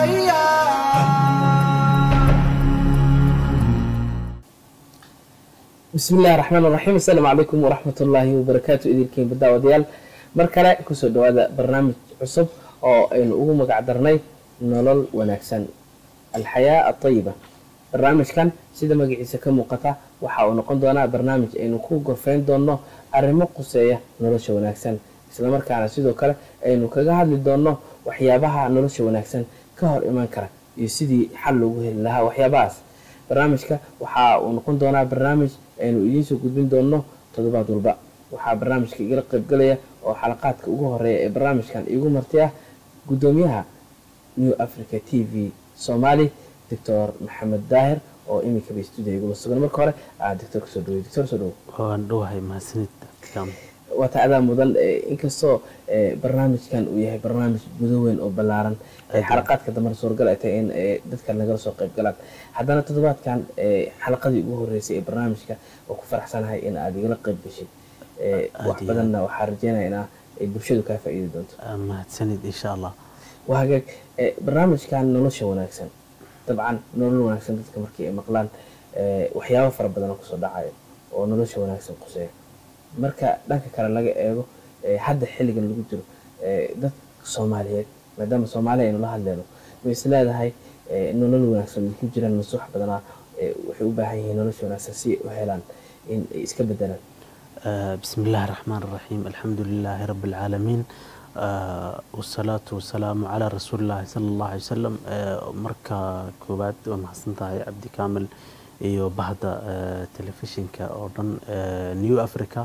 bismi illahi raxmaan raxiim asalaamu calaykum waraxmat ullaahi wabarakaatu idinkiin baddaawadayaal mar kale kusoo dhawaada barnaamij cusub oo aynu ugu magac darnay nolol wanaagsan alxayaa atayiba barnaamijkan sida magaciisa ka muuqata waxa uu noqon doonaa barnaamij aynu ku gorfeyn doonno arrimo quseeya nolosha wanaagsan islamarkaana sidoo kale aynu kaga hadli doonno waxyaabaha nolosha wanaagsan ka hor iman kara iyo sidii xal loogu heli lahaa waxyaabahaas barnaamijka waxa uu noqon doonaa barnaamij aynu idiinsoo gudbin doonno toddobaad walba waxaa barnaamijka igala qaybgalaya oo xalaqaadka ugu horeeya ee barnaamijkan iigu marti ah guddoomiyaha new africa t v soomaali doctor maxamed daahir oo iminkaba stuudiya igula sugan marka hore aa doctor kasoo dhawey doctor soo dhawo waan dhowahay mahadsanid waa tacdaa mudan inkastoo barnaamijkan uu yahay barnaamij gudo weyn oo ballaaran xalaqaadka dambena suuragal ay tahay in dadka nagala soo qayb galaan haddana toddobaadkan xalaqadii ugu horeysay ee barnaamijka oo ku faraxsanahay in aad igala qayb gashay wax badanna waxaa rajeynaya in ay bulshadu kaa faa'iidi doonto mahadsanid insha allah waa hagaag barnaamijkan nolosha wanaagsan dabcan nolol wanaagsan dadka markii ay maqlaan waxyaabo fara badan oo kusoo dhacayo oo nolosha wanaagsan quseeya marka dhanka kale laga eego hadda xilligan lagu jiro dad soomaaliyeed maadaama soomaaliya aynu la hadleyno way is leedahay nolol wanaagsan ay ku jiraan mase wax badanaa waxay u baahan yihiin nolosha wanaagsan si ay u helaan in ay iska bedelaan bismi illaahi raxmaan raxiim alxamdu lilaahi rabbi alcaalamiin wasalaatu wasalaamu calaa rasuulillaahi sala allahu alay wasalam marka koowaad waa mahadsan tahay cabdi kaamil iyo bahda telefishinka oo dhan new africa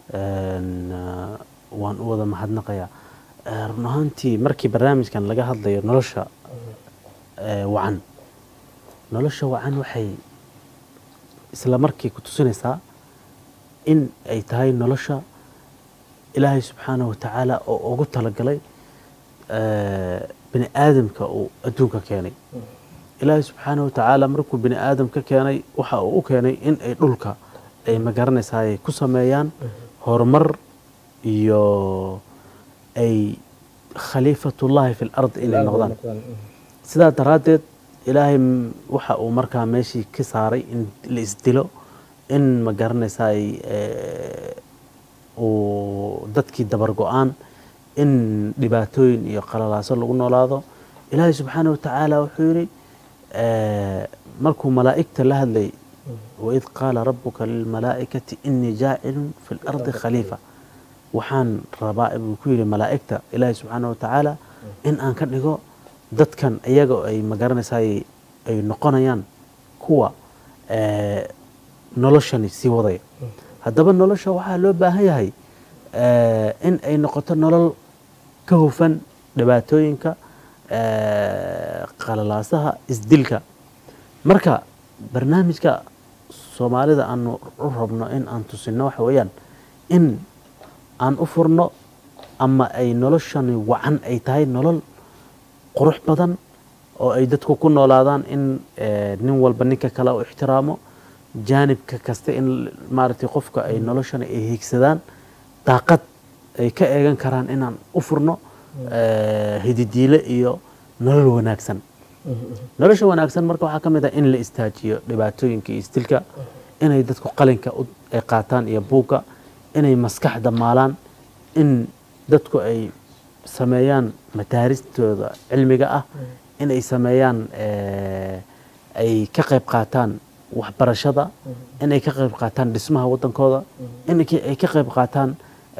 waan u wada mahadnaqayaa run ahaantii markii barnaamijkan laga hadlayo nolosha wacan nolosha wacan waxay isla markii ku tusinaysaa in ay tahay nolosha ilaahay subxaanahu watacaala oo ugu talagalay bini aadamka uu adduunka keenay ilaahay subxaana watacaala markuu bini aadam ka keenay waxa uu u keenay in ay dhulka ay magaranaysaa ay ku sameeyaan horumar iyo ay khaliifatullaahi fi lardi inay noqdaan sidaa daraaddeed ilaahay waxa uu markaa meeshii ka saaray in la isdilo in magaranaysaa ay uu dadkii dabar go-aan in dhibaatooyin iyo qalalaaso lagu noolaado ilaahay subxaana watacaala wuxuu yidhi markuu malaa'igta la hadlay waid qaala rabuka lilmalaa'ikati inii jaacilun fi lardi khaliifa waxaan rabaa buu ku yidhi malaa'igta ilaahay subxaana watacaala in aan ka dhigo dadkan iyaga ay magaranaysaa ay noqonayaan kuwa noloshani sii wadaya haddaba nolosha waxaa loo baahan yahay in ay noqoto nolol ka hufan dhibaatooyinka qalalaasaha isdilka marka barnaamijka soomaalida aanu u rabno in aan tusino waxa weeyaan in aan u furno ama ay noloshani wacan ay tahay nolol qurux badan oo ay dadku ku noolaadaan in nin walba ninka kale u ixtiraamo jaanibka kasta in maaragtay qofka ay noloshani ay hiigsadaan daaqad ay ka eegan karaan inaan u furno hididiile iyo nolol wanaagsan nolosha wanaagsan marka waxaa ka mid ah in la istaajiyo dhibaatooyinka iyo istilka inay dadku qalinka ay qaataan iyo buugga inay maskaxda maalaan in dadku ay sameeyaan madaaristooda cilmiga ah inay sameeyaan ay ka qayb qaataan waxbarashada inay ka qayb qaataan dhismaha waddankooda inay ka qayb qaataan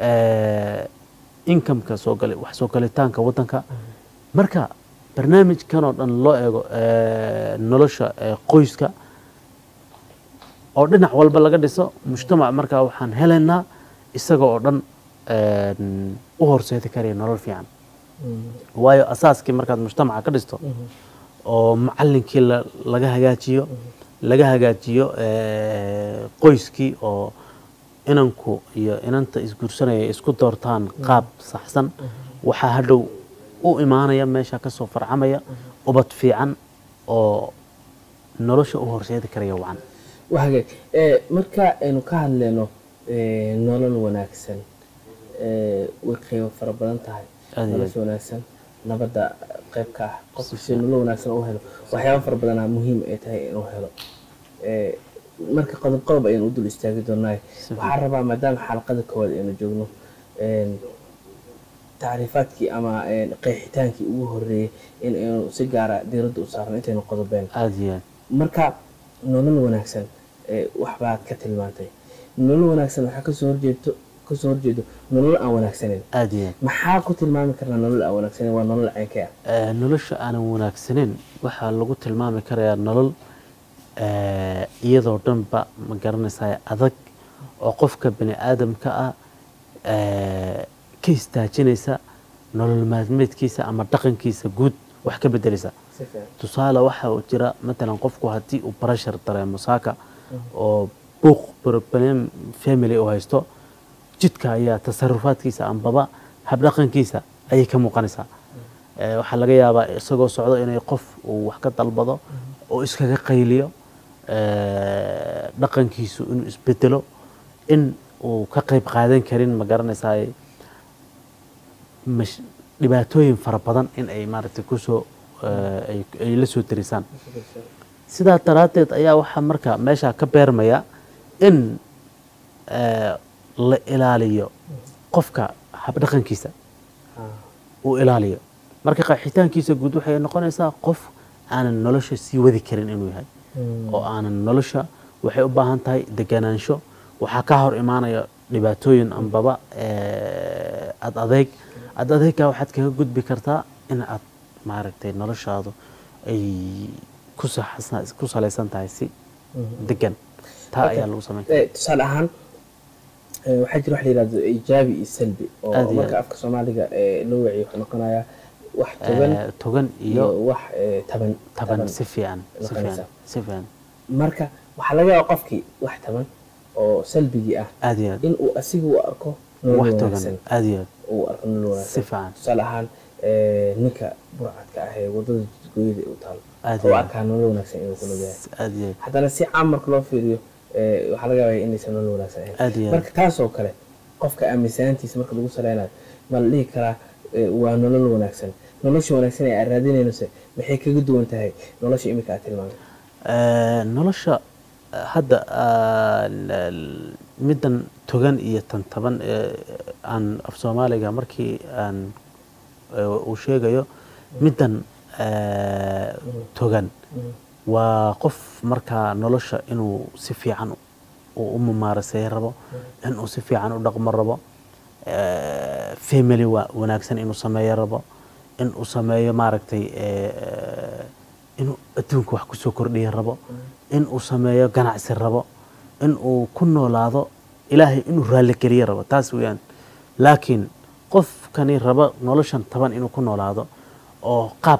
inkameka soogal wax soo galitaanka waddanka marka barnaamijkan oo dhan loo eego nolosha qoyska oo dhinac walba laga dhiso mujtamac markaa waxaan helaynaa isaga oo dhan u horseedi karaya nolol fiican waayo asaaskii markaad mujtamaca ka dhisto oo macalinkii laga hagaajiyo laga hagaajiyo qoyskii oo inanku iyo inanta isguursanaya isku doortaan qaab saxsan waxaa hadhow u imaanaya meesha kasoo farcamaya ubad fiican oo nolosha u horseedi karaya wacan waa hagaag marka aynu ka hadleyno nolol wanaagsan way qeybo fara badan tahay nolosha wanaagsan nabadda qayb ka ah qofku si nolol wanaagsan u helo waxyaaba fara badanaa muhiim ay tahay inuu helo Eh, marka qodob qodob ayaan u dul istaagi doonaa waxaan rabaa maadaama xalaqada koowaad aynu joogno een, tacriifaadkii ama een, qeexitaankii ugu horeeyey in aynu si gaara diiradda u saarno intaynu qodobeen aada iyo aad marka nolol wanaagsan ee waxbaad ka tilmaantay nolol wanaagsan waxaa kasoo horjeedo kasoo horjeedo nolol aan wanaagsaneyn aada iyo aad maxaa ku tilmaami karnaa nolol aan wanaagsaneyn waa nolol ceenkee ah Eh, nolosha aanan wanaagsaneyn waxaa lagu tilmaami karayaa nolol eh, iyadoo dhanba ma garanaysaa adag oo qofka bani aadamka ah eh, ka istaajinaysa nolol maalmeedkiisa ama dhaqankiisa guud wax ka bedeleysa si fiican tusaale waxa uu jira matalan qofku haddii uu barashar dareemo saaka oo buuq problem family uu haysto jidka ayaa tasarufaadkiisa ambaba habdhaqankiisa ayay ka muuqanaysaa Eh, waxaa laga yaabaa isagoo socdo inay qof uu wax ka dalbado oo iskaga qayliyo eh, dhaqankiisu inuu isbedelo in uu ka qayb qaadan karin ma garanaysaa mash- dhibaatooyin fara badan in ay maaragtay kusoo eh, ay- ay la soo tirisaan sidaa daraaddeed ayaa waxaa marka meesha ka beermaya in eh, la ilaaliyo qofka habdhaqankiisa uu ilaaliyo marka qaxitaankiisa guud waxay noqonaysaa qof aanan nolosha sii wadi karin inuu yahay oo aanan nolosha waxay u baahan tahay deganaansho waxaa ka hor imaanaya dhibaatooyin ambaba eh, ad adeeg ad adeegga waxaad kaga gudbi kartaa in aad maaragtay noloshaadu ay ku saxsan- ku salaysan tahay si degan taa ayaa lagu samayn Eh, tusaale ahaan eh, waxaa jira wax la yidhahdo ijaabi iyo salbi oo Aad iyo marka aad. afka soomaaliga eh, loo waciyo wuxuu noqonayaa wax togan Eh, togan iyo iyo wax eh, taban taban si fiican si noqonaysa. fiican si fiican marka waxaa laga yaaba qofkii wax taban oo salbigii ah aad iyo aad in uu asiga u arko nolol wax wanaagsan togan aad iyo aad uu arko nolol si wanaagsan fiican tusaale ahaan eh, ninka burcadka ah ee wadada jidgooyada u taalo Aad oo iyo aad. arkaa nolol wanaagsan inuu ku nool yahay aad iyo aad haddana si caam marka loo fiiriyo eh, waxaa laga yaabaya inaysan nolol wanaagsan ahayn aad iyo aad marka taasoo kale qofka aaminsanaantiisa marka lagu saleynayo ma la dhihi karaa eh, waa nolol wanaagsan nolosha wanaagsan ee aad raadinaynose maxay kaga duwan tahay nolosha imika aad tilmaamay Eh, nolosha eh, hadda ah, l- l- middan togan iyo tan taban ee aan af soomaaliga markii aan eh, uu sheegayo middan eh, togan waa qof markaa nolosha inuu si fiican uu u mumaarasay rabo inuu si fiican u dhaqmo rabo eh, family wa- wanaagsan inuu sameeyo rabo inuu sameeyo maaragtay eh, inuu adduunka wax kusoo kordhiya rabo inuu sameeyo ganacsi rabo inuu ku noolaado ilaahay inuu raalligeliyo rabo taas weeyaan laakiin qofkani rabo noloshan taban inuu ku noolaado oo qaab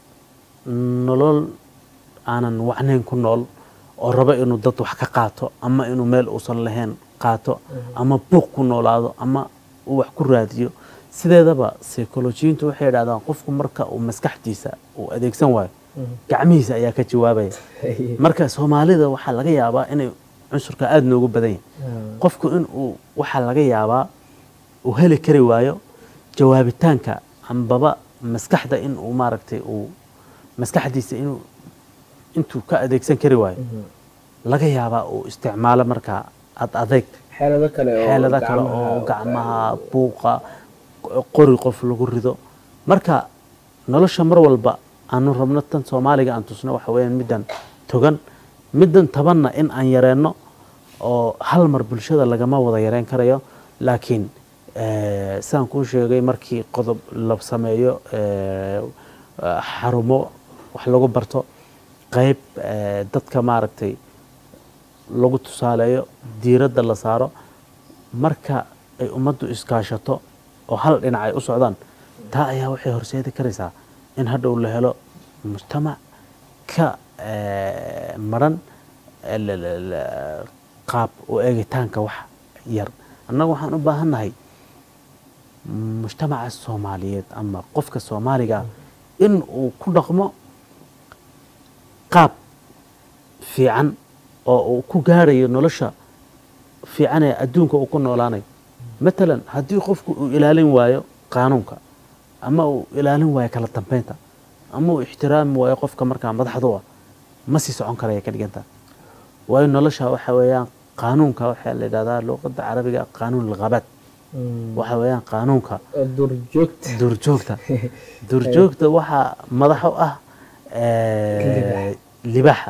nolol aanan wacnayn ku nool oo rabo inuu dad wax ka qaato ama inuu meel uusan lahayn qaato ama buuq ku noolaado ama uu wax ku raadiyo sideedaba psycholojiyiintu waxay idhahdaan qofku marka uu maskaxdiisa uu adeegsan waayo gacmihiisa ayaa ka jawaabaya marka soomaalida waxaa laga yaabaa inay cunsurka aada noogu badan yahay qofku inuu waxaa laga yaabaa uu heli kari waayo jawaabitaanka ambaba maskaxda in uu maaragtay uu maskaxdiisa inuu intuu ka adeegsan kari waayo laga yaabaa uu isticmaalo markaa ad adeeg xeelado kale oo xeelado kale oo gacmaha buuqa qori qof lagu rido marka nolosha mar walba aanu rabno tan soomaaliga aan tusno waxa weeyaan middan togan middan tabanna in aan yareenno oo hal mar bulshada lagama wada yareen karayo laakiin eh, sidaan kuu sheegay markii qodob la sameeyo eh, xarumo wax lagu barto qayb eh, dadka maaragtay lagu tusaaleeyo diiradda la saaro marka ay ummaddu iskaashato oo hal dhinac ay u socdaan taa ayaa waxay horseedi karaysaa in hadhow la helo mujtamac ka eh, maran eh, la- la- la- qaab u eegitaanka wax yar annaga waxaan u baahannahay mujtamaca soomaaliyeed ama qofka soomaaliga ah in uu ku dhaqmo qaab fiican oo uu ku gaarayo nolosha fiican ee adduunka uu ku noolaanayo matalan haddii qofku uu ilaalin waayo qaanuunka ama uu ilaalin waayo kala dambeynta ama uu ixtiraami waayo qofka markaa madaxdu ah ma sii socon karaya ka dhiganta waayo nolosha waxa weeyaan qaanuunka waxaa la yidhahdaa luqadda carabiga qaanuun alghabaad waxa weeyaan qaanuunka oo duurjoogta duurjoogta duurjoogta waxaa madax u ah eh, libaaxa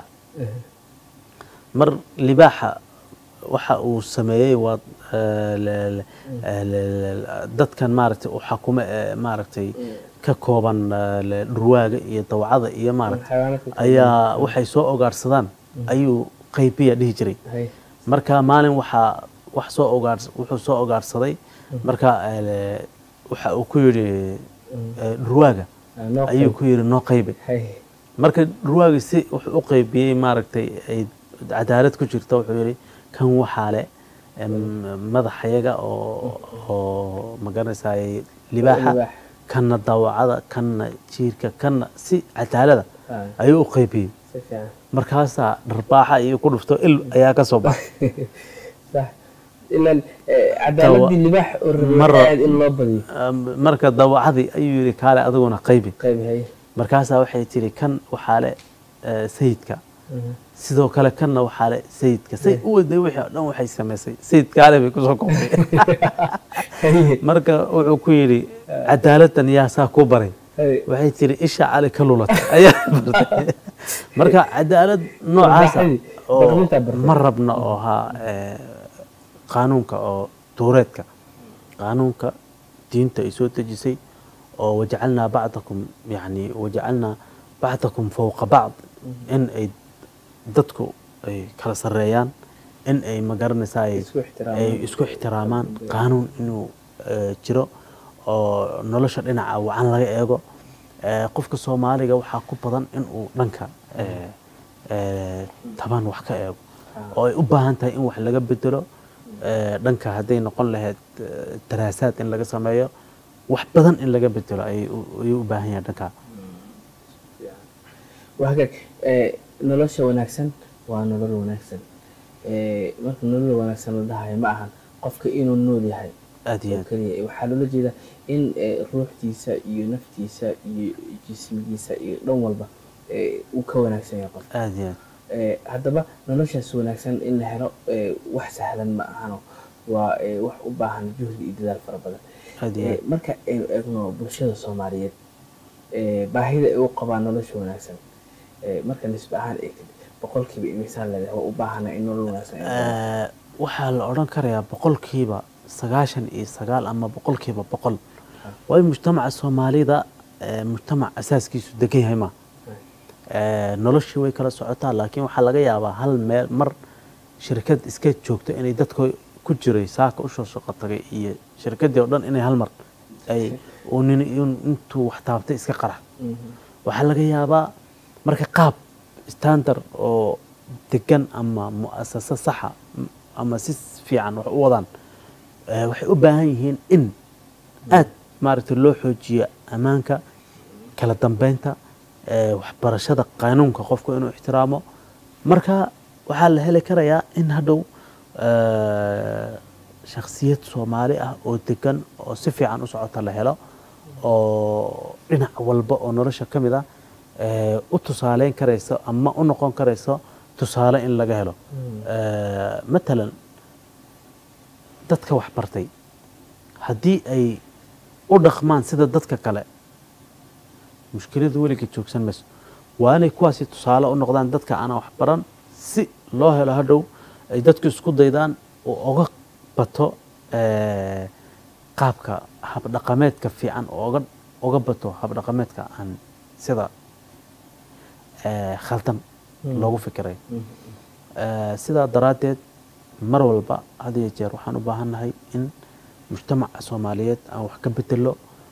mar libaaxa waxa uu sameeyey waa eh, le- le- eh, le- le- dadkan maaragtay u xakumo ee maaragtay ka kooban eh, le- dhurwaaga iyo dawcada iyo maaragtay xayawaanka kale. ayaa waxay soo ogaarsadaan ayuu qaybiya dhihi jiray Hay. marka maalin waxaa wax soo ogaar wuxuu soo ogaarsaday marka eh, waxa uu ku yidhi eh, dhurwaaga Ah, noo ayuu qayb. ku yidhi noo qaybi Hay. marka dhurwaagi si wuxuu u qaybiyey maaragtay ay cadaalad ku jirta wuxuu yidhi kan waxaa le em, madaxayaga oo oo magaranaysaay libaaxa Libaax. kanna dawacada kanna jiirka kanna si cadaalada Ah, ayuu u qaybiyey si fiican. markaasaa dharbaaxa iyo ku dhufto il ayaa ka soo baxay Sax. ilan eh, cadaaladii libaax oo rabay Mara- aad in loo badiyo Em, marka dawacadii ayuu yidhi kaale adiguna qaybi qayb hay markaasaa waxay tiri kan waxaa le eh, sayidka sidoo kale kanna waxaa le sayidka say u waday wixii oo dhan waxay samaysay sayidkaale bay kusoo koobtay Hay. marka wuxuu ku yidhi cadaaladdan yaa saa ku baray Hay. waxay tiri isha cali ka lulatay ayaa bartay marka cadaalad noocaasa Barbaxadii, oo barbaxintaa bartay. ma rabna oo haa eh, qaanuunka oo tuureedka qaanuunka diinta ay soo dejisay oo wajacalnaa bacdakum yani wajacalnaa bacdakum fowqa bacd in ay dadku ay kala sarreeyaan in ay magaranaysaa ay Isku ixtiraamaan. ay isku ixtiraamaan qaanuun inuu eh, jiro oo nolosha dhinaca wacan laga eego Eh, qofka soomaaliga waxaa ku badan inuu dhanka eh, eh, taban wax ka eego oo ay u baahan tahay in wax laga bedelo eh, dhanka hadday noqon lahayd eh, daraasaad in laga sameeyo wax badan in laga bedelo ayay u- ayuu u baahan yahay dhanka waa hagaag eh, nolosha wanaagsan waa nolol wanaagsan Eh, marka nolol wanaagsan la dhahayo ma ahan qofka inuu nool yahay aad iyo oo aad keliya waxaa loola jeedaa in eh, ruuxdiisa iyo naftiisa iyo jismigiisa iyo dhan walba eh, uu ka wanaagsan yahay qof aad iyo aad Eh, haddaba noloshaas wanaagsan in la helo eh, wax sahlan ma ahano waa eh, wax u baahan juhdi iyo dadaal fara badan aad iyo Eh, aad marka aynu eegno bulshada soomaaliyeed eh, baahida ay u qabaan nolosha wanaagsan eh, marka nisbe ahaan eegtid boqolkiiba imisaan leedahay waa u baahana in nolol wanaagsan ay helaan. Eh, waxaa la odhan karayaa boqolkiiba sagaashan iyo sagaal ama boqolkiiba boqol waayo mujtamaca soomaalida eh, mujtamac asaaskiisu degan yahay ma Eh, noloshii way kala socotaa laakiin waxaa laga yaabaa hal meel mar shirkad iska joogto inay dadka ku jiray saaka usoo shaqo tagay iyo shirkadii oo dhan inay hal mar ay uu nin in- intuu wax taabtay iska qarax Mhm. waxaa laga yaabaa marka qaab standard oo degan ama mu'asasa saxa m- ama si fiican wax u wadaan eh, waxay u baahan yihiin in aad maaragtay loo xoojiyo ammaanka kala dambeynta eh, waxbarashada qaanuunka qofku inuu ixtiraamo marka waxaa la heli karayaa in hadhow eh, shakhsiyad soomaali ah oo degan oo si fiican u socota la helo oo dhinac walba oo nolosha ka mid ah eh, u tusaaleyn karayso ama u noqon karayso tusaale in laga helo Eh, matalan dadka wax bartay haddii ay u dhaqmaan sida dadka kale mushkiladu weliga joogsan mayso waa inay kuwaasi tusaale u noqdaan dadka aanan wax baran si loo helo hadhow ay dadku isku daydaan oo oga bato eh, qaabka habdhaqameedka fiican oo oga oga bato habdhaqameedka aan sida eh, khaldan loogu fikiray Eh, sidaa daraaddeed mar walba had iyo jeer waxaan u baahannahay in mujtamaca soomaaliyeed aan wax ka bedelo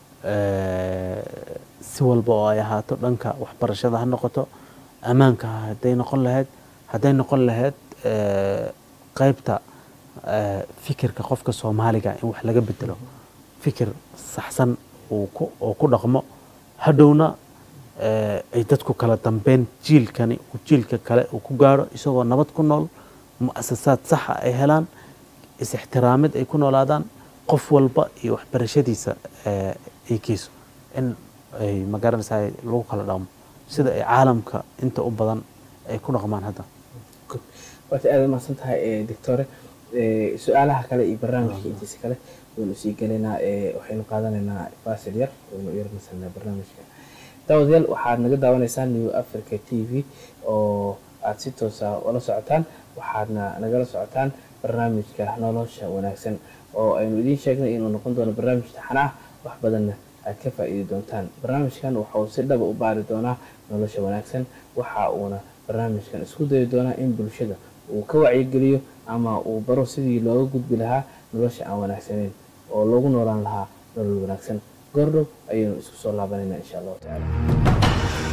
eh, si walba oo ay ahaato dhanka waxbarashada ha noqoto ammaanka hadday noqon lahayd hadday noqon lahayd eh, qaybta eh, fikirka qofka soomaaliga in wax laga bedelo fikir saxsan uu ku oo ku dhaqmo hadhowna eh, ay dadku kala dambeyn jiilkani uu jiilka kale uu ku gaaro isagoo nabad ku nool mu'asasaad saxa ay helaan is-ixtiraamid ay ku noolaadaan qof walba iyo waxbarashadiisa eh, ay geyso in ay magaranaysaa lagu kala dhaqmo sida ay caalamka inta u badan ay ku dhaqmaan hadda waata aad mahadsan tahay doctore su-aalaha kale iyo barnaamijka intiisa kale waynu sii gelaynaa waxaynu qaadanaynaa fasil yar waynu yarnasanaa barnaamijka daawadayaal waxaad naga daawanaysaan new africa t v oo aada si toosa ula socotaan waxaadna nagala socotaan barnaamijka nolosha wanaagsan oo aynu idiin sheegnay inuu noqon doono barnaamij taxan ah wax badanna aad ka faa'iidi doontaan barnaamijkan waxa uu si dhaba u baari doonaa nolosha wanaagsan waxa uuna barnaamijkan isku dayi doonaa in bulshada uu ka wacyigeliyo ama uu baro sidii looga gudbi lahaa nolosha aan wanaagsaneyn oo loogu noolaan lahaa nolol wanaagsan goordhow ayaynu isku soo laabanayna insha allahu tacaala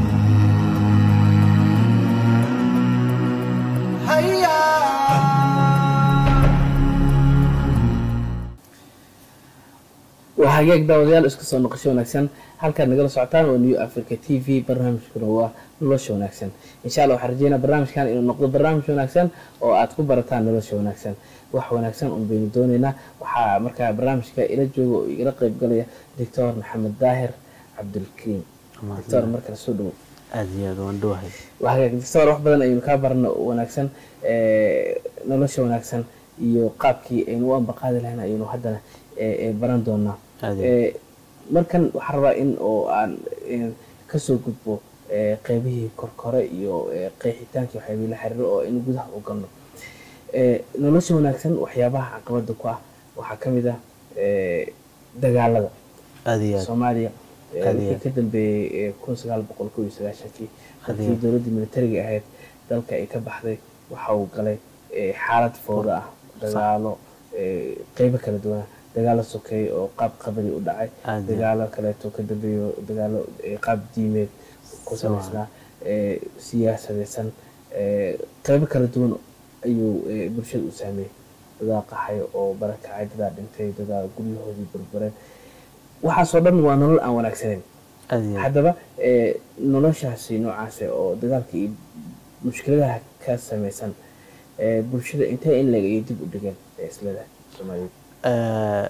waa hagaag daawadayaal isku soo noqosho wanaagsan halkaad nagala socotaan oo new africa t v barnaamijkuna waa nolosha wanaagsan insha alla waxaan rajeynaa barnaamijkan inuu noqdo barnaamij wanaagsan oo aad ku barataan nolosha wanaagsan wax wanaagsan un baynu dooneynaa waxaa markaa barnaamijka ila jooga oo igala qeyb galaya doctor maxamed daahir cabdulkariim doctor markale soo dhowo aada iyo aada waan dhowahay waa hagaag doctor wax badan aynu kaa barno wanaagsan nolosha wanaagsan iyo qaabkii aynu u ambaqaadi lahayn ayaynu haddana baran doonaa markan waxaa rabaa in oo aan kasoo gudbo qeybihii korkore iyo qeexitaankii waxyaabihii la xiriiro oo aynu gudaha u galno nolosha wanaagsan waxyaabaha caqabada ku ah waxaa ka mid ah dagaalada aada iyo aad soomaaliya Aad iyo wixii aad. ka dambeeyey kun sagaal boqol kow iyo sagaashankii markii dowladdii militariga ahayd dalka ay ka baxday waxa uu galay xaalad fooda ah dagaalo qeybo kala duwana dagaalo sokeeye oo qaab qabari u dhacay Aad iyo dagaalo kaleeto ka dambeeyo dagaalo eh, qaab diimeed ku samaysnaa eh, siyaasadeysan eh, qeybo kala duwan ayuu eh, bulshada u saameeyey dadaa qaxay oo barakacay dadaa dhintay dadaa guryahoodii burbureen waxaasoo dhan waa nolol aan wanaagsaneyn aada iyo aad haddaba eh, noloshaasi noocaase oo dagaalka iyo mushkiladaha ka samaysan eh, bulshada intee in leg ayay dib u dhigeen ee islada soomaaliyeed Eh,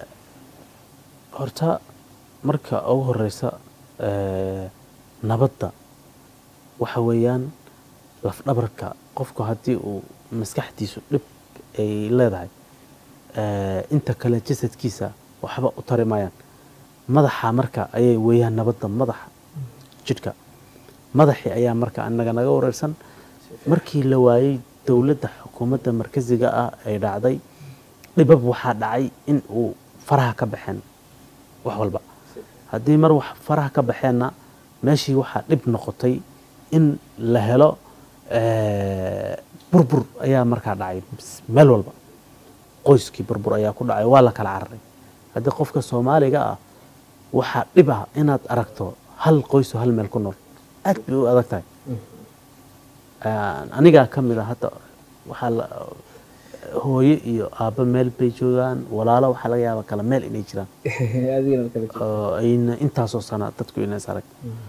horta marka ugu horeysa eh, nabadda waxa weeyaan lafdhabarka qofku haddii uu maskaxdiisu dhib ay leedahay eh, inta kale jasadkiisa waxba u tari maayaan madaxa marka ayay weeyaan nabadda madaxa jidhka madaxii ayaa marka anaga naga wareersan markii la waayey dowladda xukuumadda markasiga ah ay dhacday dhibab waxaa dhacay in uu faraha ka baxeen wax walba haddii mar wax faraha ka baxeenna meeshii waxaa dhib noqotay in la helo eh, burbur ayaa markaa dhacay meel walba qoyskii burbur ayaa ku dhacay waa la kala cararay haddii qofka soomaaliga ah waxaa dhib ah inaad aragto hal qoysoo hal meel ku nool aad bay u adag tahay anigaa ka mid a hadda waxaa la hooyo iyo aabbo meel bay joogaan walaalo waxaa laga yaabaa kala meel inay jiraan adigana kala jiro oo ayna intaasoo sana dadku inays arag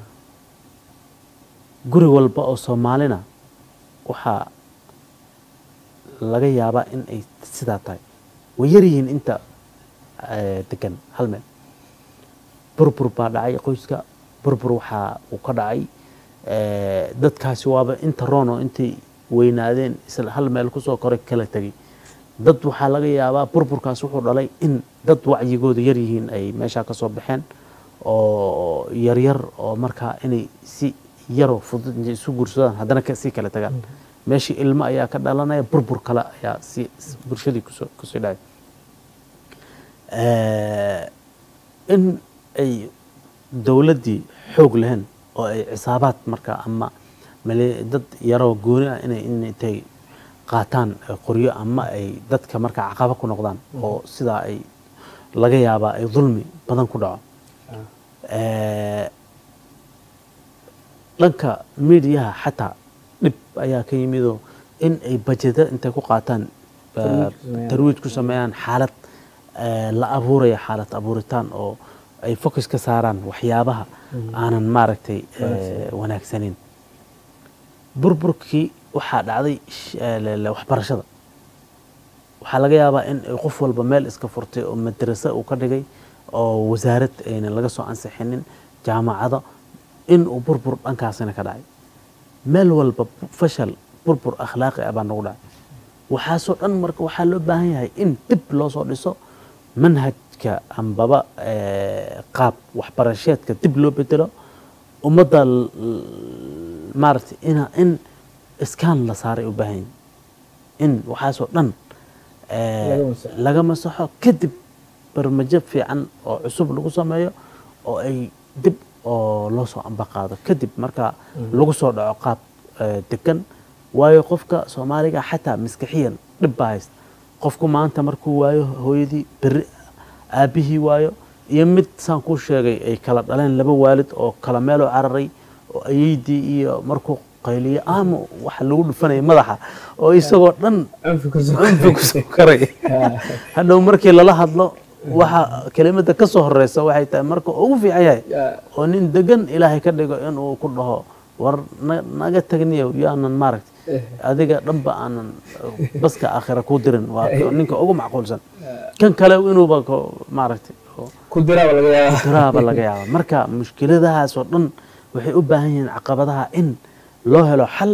guri walba oo soomaalina waxaa laga yaabaa in ay sidaa tahay way yaryihiin inta eh, degan hal meel burbur baa dhacay qoyska burbur waxaa uu ka dhacay eh, dadkaasi waaba inta roono intay weynaadeen isla hal meel kusoo koray kala tegay dad waxaa laga yaabaa burburkaas wuxuu dhalay in dad wacyigooda yar yihiin ay meeshaa kasoo baxeen oo yaryar oo markaa inay si yaroo fudud intay isu guursadaan haddana ka- sii kala tagaan meeshii ilmo ayaa ka dhalanaya burbur kale ayaa si bulshadii kusoo kusii dhacay Eh, in ay dowladdii xoog lahayn oo ay cisaabaad marka ama male- dad yaroo gooni ah inay in intay qaataan eh, qoryo ama ay dadka marka caqaba ku noqdaan oo sidaa ay laga yaabaa ay dulmi badan ku dhaco Eh, dhanka miidiyaha xataa dhib ayaa ka yimidoo in ay bajeda intay ku qaataan Tarwiij ku sameeyaan. tarwiij ku sameeyaan xaalad eh, la abuuraya xaalad abuuritaan oo ay focus ka saaraan waxyaabaha aanan maaragtay eh, wanaagsaneyn burburkii waxaa dhacday sh- eh, le- le- waxbarashada waxaa laga yaabaa in ay qof walba meel iska furtay oo madraso uu ka dhigay oo wasaarad ayna laga soo ansixinin jaamacado in uu burbur dhankaasina ka dhacay meel walba fashal burbur akhlaaqi ah baa nagu dhacay waxaasoo dhan marka waxaa loo baahan yahay in dib loo soo dhiso manhajka ambaba eh, qaab waxbarasheedka dib loo bedelo ummadda l- l- maaragtay ina in iskaan la saaray u baahan yihin in waxaasoo dhan eh, Laga masaxo. laga masaxo kadib barmajo fiican oo cusub lagu sameeyo oo ay dib oo loo soo ambaqaado kadib marka lagu soo dhaco qaab eh, degan waayo qofka soomaaliga xataa maskaxiyan dhib baa haysta qofku maanta markuu waayo hooyadii berri aabbihii waayo iyo mid saan kuu sheegay ay kala dhaleen laba waalid oo kala meeloo cararay oo ayeydii iyo markuu qayliyo ama waxa lagu dhufanaya madaxa oo isagoo dhan anfi ku cunfi kusoo karay hadhow markii lala hadlo waxa kelimada ka soo horeysa waxay tahay marka ugu fiican yahay oo nin degan ilaahay ka dhigo inuu ku dhaho war na- naga tagniyow yaanan maaragtay adiga dhanba aanan baska aakhira ku dirin waa ninka ugu macquulsan kan kale inuuba ko- maaragtay oo ku diraaba laga yaabaa tiraaba laga yaaba marka mushkiladahaas oo dhan waxay u baahan yihiin caqabadaha in loo helo xal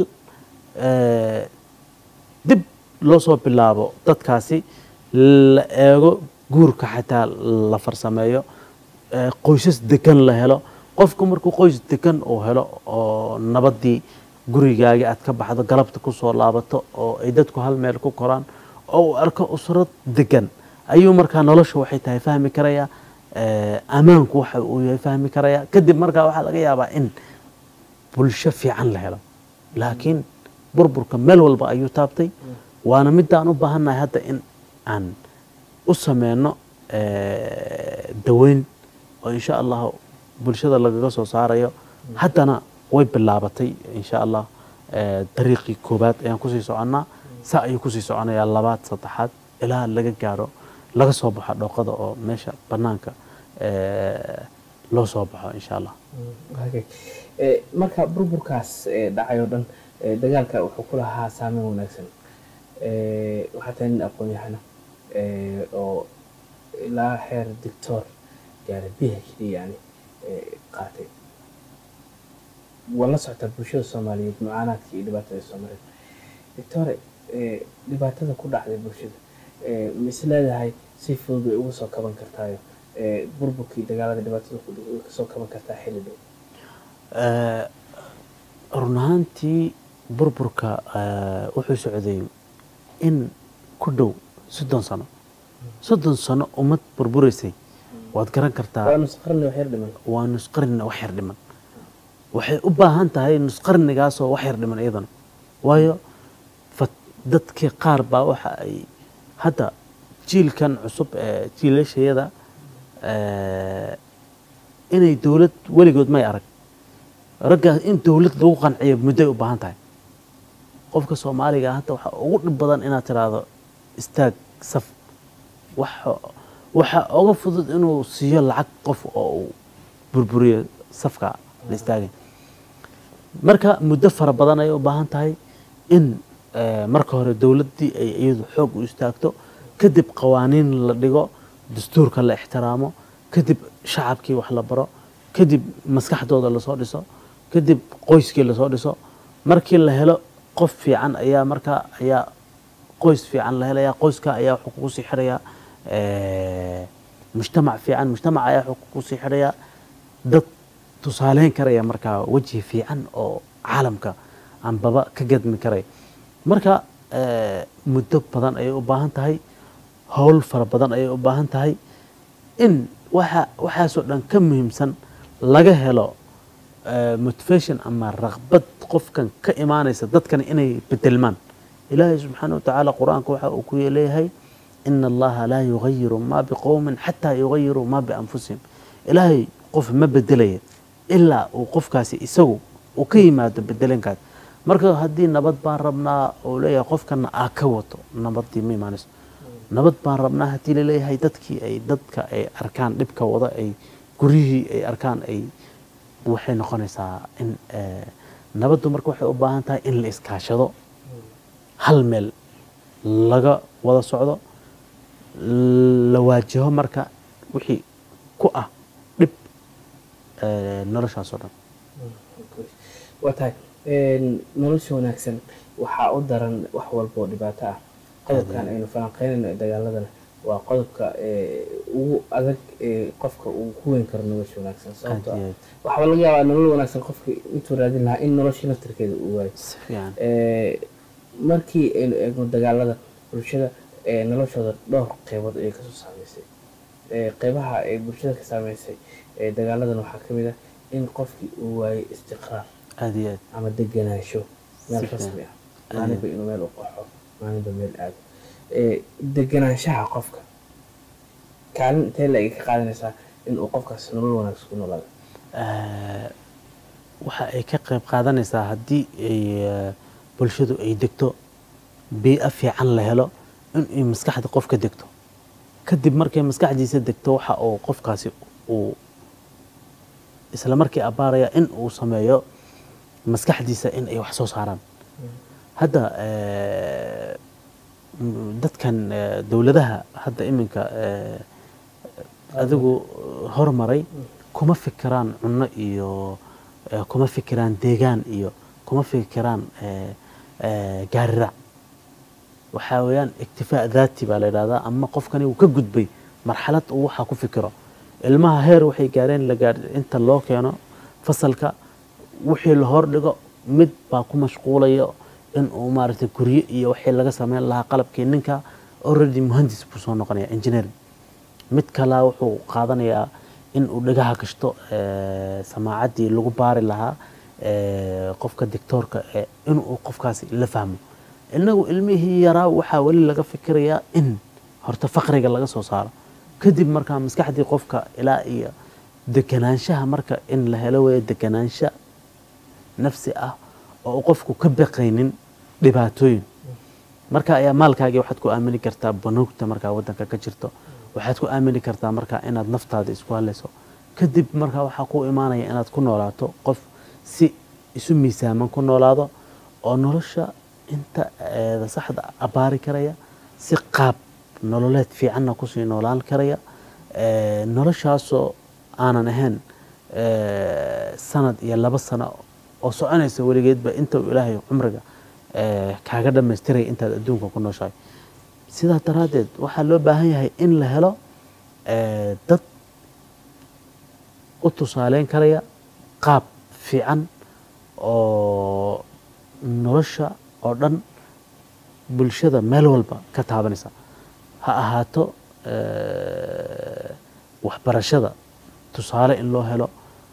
eh, dib loo soo bilaabo dadkaasi la eego guurka xataa la farsameeyo eh, qoysas degan la helo qofku markuu qoys degan uu helo oo nabadii gurigaagi aad ka baxdo galabta ku soo laabato oo ay dadku hal meel ku koraan oo uu arko usrad degan ayuu markaa nolosha waxay tahay fahmi karaya eh, ammaanku waxa uu yahay fahmi karaya kadib markaa waxaa laga yaabaa in bulsho fiican la helo laakiin burburka meel walba ayuu taabtay waana midaan u baahannahay hadda in aan u sameyno eh, daweyn oo insha allah bulshada lagaga soo saarayo haddana way bilaabatay insha allah eh, dariiqii koobaad ayaan kusii soconnaa saa ayuu kusii soconayaa labaad saddexaad ilaa laga gaaro laga soo baxo dhooqada oo meesha banaanka eh, loo soo baxo insha allah Okay. Eh, marka burburkaas eh, dhacay oo dhan eh, dagaalka wuxuu ku lahaa saameyn wanaagsan Eh, waxaa tahay nin aqoon-yahana eh, oo ilaa heer doctor gaaray b h d yani eh, qaatay waa la socotaa bulshada soomaaliyeed mucaanaadka iyo dhibaatada soomaaliyeed doctore eh, dhibaatada ku dhacday bulshada eh, ma is leedahay si fudud bay uga soo kaban kartaayo eh, burburkii dagaalada dhibaatada ku dhacay way kasoo kaban kartaa xilli dhow Eh, run ahaantii burburka eh, wuxuu socday in ku dhow soddon sano soddon sano ummad burburaysay waad garan kartaa waa nusqarni wax yar dhiman waa nusqarni wax yar dhiman waxay u baahan tahay nusqarnigaasoo wax yar dhiman iyadana waayo fat- dadkii qaar baa waxa ay hadda jiilkan cusub ee jiilashayada eh, inay dowlad weligood may arag raggaas in dowlad lagu qanciyo mudday u baahan tahay qofka soomaaliga hadda waxaa ugu dhib badan inaad tiraahdo istaag saf waxa waxa uga fudud inuu siiyo lacag qof oo uu burburiyo safka la istaagay marka muddo fara badan ayay u baahan tahay in eh, marka hore dowladdii ay iyadu xoog u istaagto kadib qawaaniin la dhigo dastuurka la ixtiraamo kadib shacabkii wax la baro kadib maskaxdooda lasoo dhiso kadib qoyskii lasoo dhiso markii la helo qof fiican ayaa markaa ayaa qoys fiican la helaya qoyska ayaa wuxuu kugu sii xirayaa eh, mujtamac fiican mujtamac ayaa wuxuu kugu sii xirayaa dad tusaaleyn karaya markaa weji fiican oo caalamka aanbaba ka gadmi karaya marka eh, muddo badan ayay u baahan tahay howl fara badan ayay u baahan tahay in waxa waxaasoo dhan ka muhiimsan laga helo eh, motivation ama raqbad qofkan ka imaanaysa dadkan inay bedelmaan ilaahay subxaana wa tacaala qur-aanka waxa uu ku leeyahay ina allaha laa yugayiru ma biqowmin xataa yugayiruu ma bianfusihim ilaahay qof ma bedelaya ilaa uu qofkaasi isagu uu ka yimaado bedelankaas marka haddii nabad baan rabnaa uu leeyahay qofkana aa ka wato nabadii ma imaanayso nabad baan rabnaa haddii laleeyahay dadkii ay dadka ay arkaan dhibka wada ay guryihii ay arkaan ay waxay noqonaysaa in eh, nabaddu marka waxay u baahan tahay in la iskaashado hal meel laga wada socdo la waajaho marka wixii ku ah dhib eh, noloshaas oo dhan waa tahay een, nolosha wanaagsan waxaa u daran wax walba oo dhibaato ah qodobkan aynu falanqeynayno ee dagaaladana waa qodobka ee, ugu adag ee qofka uu ku weyn karo nolosha wanaagsan sababtoo Aad ah iyo waxaa laga yaabaa nolol wanaagsan qofka intuu raadin lahaa in nolosha laftirkeeda uu waayo si fiican Ee, markii aynu eegno dagaalada bulshada ee noloshooda dhowr qeybood ayay kasoo saameysay Ee, qeybaha ay bulshada ka saameysay ee dagaaladan waxaa ka mid ah in qofkii uu waayay istiqraar aad iyo aad ama deganaansho meel Si fiican. rasmi ah maalinba inuu meel u qaxo maalinba meel aado Ee, deganaanshaha qofka kaalin intee la ka qaadanaysaa inuu qofkaas nolol wanaagsan ku noolaado Eh, waxa ay ka qayb qaadanaysaa haddii ay eh, bulshadu ay degto bii'o fiican la helo in ay maskaxda qofka degto kadib markay maskaxdiisa degto waxa uu qofkaasi uu isla markii abbaaraya in uu sameeyo maskaxdiisa in ay wax soo saaraan hadda eh, m- dadkan eh, dowladaha hadda iminka eh, adigu hormaray kuma fikiraan cunno iyo eh, kuma fikiraan deegaan iyo kuma fikiraan eh, eh, gaarirac waxaa weeyaan iktifaa daati baa la yidhahdaa ama qofkani uu ka gudbay marxalad uu waxaa ku fikiro ilmaha heer waxay gaareen la gaar inta loo keeno fasalka wixii la hordhigo mid baa ku mashquulaya in uu maaragtay guryo iyo wixii laga sameyn lahaa qalabkii ninka already muhandis buu soo noqonaya engineering mid kalaa wuxuu qaadanayaa in uu dhagaha gashto eh, samaacaddii lagu baari lahaa eh, qofka dictoorka eh, inuu qofkaasi la fahmo inagu ilmihii yaraa waxaa weli laga fikirayaa in horta faqriga laga soo saaro kadib markaa maskaxdii qofka ilaa iyo deganaanshaha marka in la helo weeye deganaansha nafsi ah oo uu qofku ka baqaynin dhibaatooyin marka ayaa maalkaagii waxaad ku aamini kartaa banuugta markaa wadanka ka jirto waxaad ku aamini kartaa markaa inaad naftaada isku halayso kadib markaa waxaa ku imaanaya inaad ku noolaato qof si isu miisaaman ku noolaado oo nolosha inta eeda saxda abbaari karaya si qaab nololeed fiicanna kusii noolaan karaya Eh, noloshaasoo aanan ahayn eh, sanad iyo laba sano oo soconaysa weligeedba inta uu ilaahay cumriga eh, kaaga dhammaystiraya intaad adduunka ku nooshahay sidaa daraaddeed waxaa loo baahan yahay in la helo eh, dad u tusaaleyn karaya qaab fiican oo nolosha oo dhan bulshada meel walba ka taabanaysa ha ahaato eh, waxbarashada tusaale in loo helo